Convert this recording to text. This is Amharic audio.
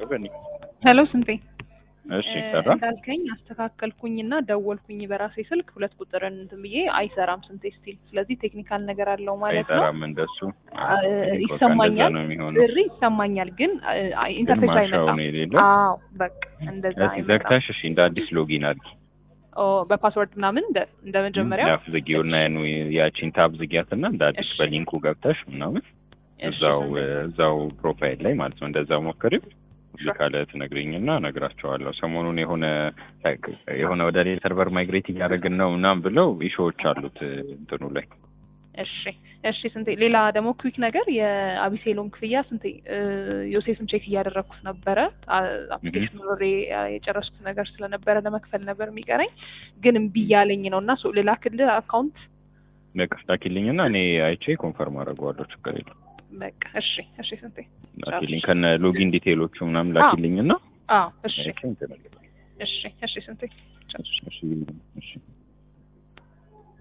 በኒ ሄሎ ስንቴ እሺ እ፣ ሰራ እንዳልከኝ አስተካከልኩኝና ደወልኩኝ በራሴ ስልክ ሁለት ቁጥርን እንትን ብዬ አይሰራም ስንቴ ስቲል ስለዚህ ቴክኒካል ነገር አለው ማለት ነው አይሰራም እንደሱ አ- በቃ እንደዛ ይሰማኛል ነው የሚሆነው ጥሪ ይሰማኛል ግን አ- ግን ኢንተርፌስ ማሻው አይመጣም ነው የሌለው አዎ በቃ እንደዛ እስኪ አይመጣም ዘግታሽ እሺ እንደ አዲስ ሎጊን አድርጊ ኦ በፓስወርድ ምናምን እንደ እንደ መጀመሪያው ያፍ ዝጊው እና ያኑ ያቺን ታብ ዝጊያት እና እንደ አዲስ እሺ። በሊንኩ ገብተሽ ምናምን እሺ፣ እዛው ስንቴ? እዛው ፕሮፋይል ላይ ማለት ነው እንደዛው ሞክሪው እዚህ Sure. ካለ ትነግሪኝና እነግራቸዋለሁ። ሰሞኑን የሆነ የሆነ ወደ ሌላ ሰርቨር ማይግሬት እያደረግን ነው ምናምን ብለው ኢሾዎች አሉት እንትኑ ላይ እሺ እሺ ስንቴ ሌላ ደግሞ ኩዊክ ነገር የአቢሴሎም ክፍያ ስንቴ እ፣ ዮሴፍን ቼክ እያደረግኩት ነበረ አፕሊኬሽን ኖሬ የጨረስኩት ነገር ስለነበረ ለመክፈል ነበር የሚቀረኝ ግን እምቢ እያለኝ ነው እና ሶ ልላክልህ አካውንት በቃ ላኪልኝና እኔ አይቼ ኮንፈርም አደርገዋለሁ። ችግር የለም በቃ እሺ እሺ ስንቴ ላኪልኝ ከነ ሎጊን ዲቴይሎቹ ምናምን ላኪልኝና አዎ እሺ አይቼ እንትን እላለሁ። እሺ እሺ ስንቴ እሺ እሺ እሺ